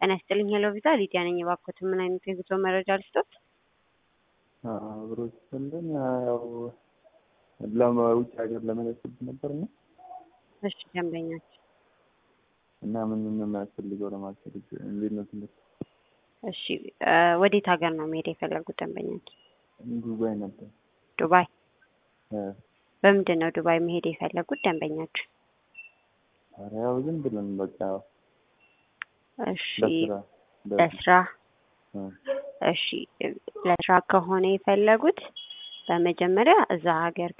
ጤና ይስጥልኝ ሄሎ ቪዛ ሊዲያ ነኝ። እባክዎትን ምን አይነት የጉዞ መረጃ ልስጦት? አብሮ ስንልን ያው ለውጭ ሀገር ለመሄድ ነበር ነው እሺ ደንበኛችን እና ምን ምን የሚያስፈልገው ለማስፈልግ እንዴት ነው ትምህርት? እሺ ወዴት ሀገር ነው መሄድ የፈለጉት ደንበኛችን? ዱባይ ነበር። ዱባይ እ በምንድን ነው ዱባይ መሄድ የፈለጉት ደንበኛችን? ኧረ ያው ዝም ብለን በቃ እሺ ለስራ ለስራ እ እሺ ለስራ ከሆነ የፈለጉት በመጀመሪያ እዛ ሀገር